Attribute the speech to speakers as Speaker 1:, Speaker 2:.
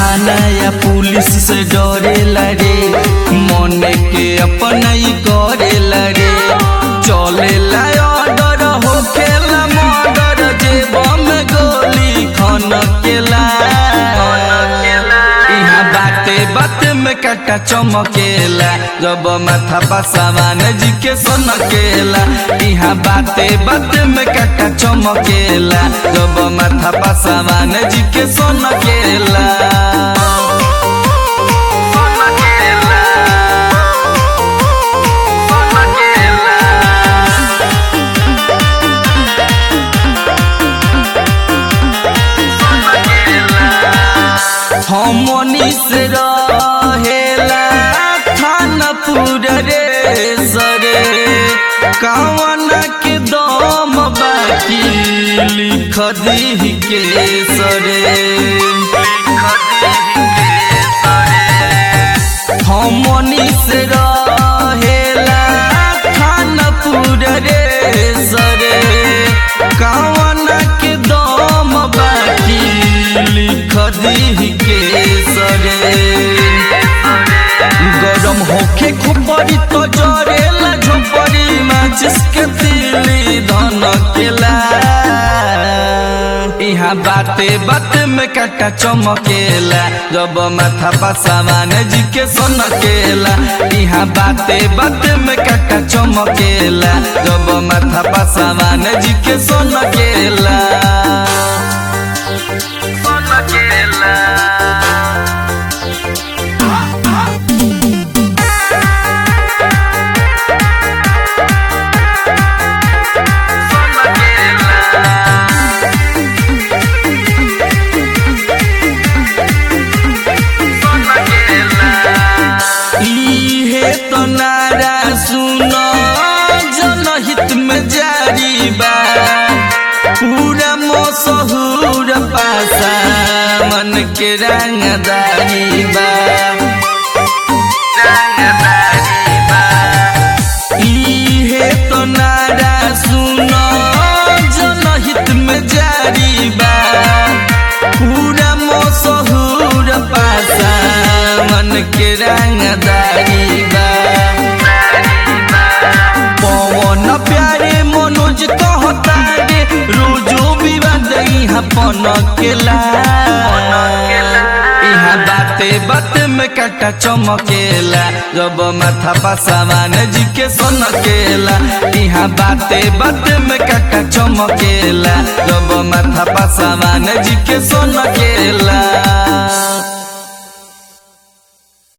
Speaker 1: थाना या पुलिस से डरेला रे मन के अपना ही करेला रे चलेला ऑर्डर होखेला मर्डर जेब में गोली खनकेला इहाँ बाते बाते में काटा चमकेला जब माथा पसावान जी के सनकेला इहाँ बाते बाते में काटा चमकेला जब माथा पसावान जी के सनकेला हमनी से रहेला थानपुर रे सरे कवन के दम बाकी लिख दी के सरे हमनी से रहेला थानपुर रे सरे कवन के दम बाकी लिख दी के सरे गरम होके खुपरी तो जरेला झोपड़ी माचिस के तिली धन केला इहाँ बाते बाते में काटा चमकेला जब माथा पसावान जी के सनकेला इहाँ बाते बाते में काटा चमकेला जब माथा पसावान जी के सनकेला इहे तो नारा सुनो जनहित में जारी बा पूरा मशहूर पासा मन के रंगदारी बा इहे तो नारा सुनो जनहित में जारी बा पूरा मशहूर पासा मन के रंगदारी बा पवन प्यारे मनोज कहता रे रोजो विवाद यहाँ पनकेला यहाँ बाते बाते में काटा चमकेला जब माथा पसावान जी के सनकेला यहाँ बाते बाते में काटा चमकेला जब माथा पसावान जी के सनकेला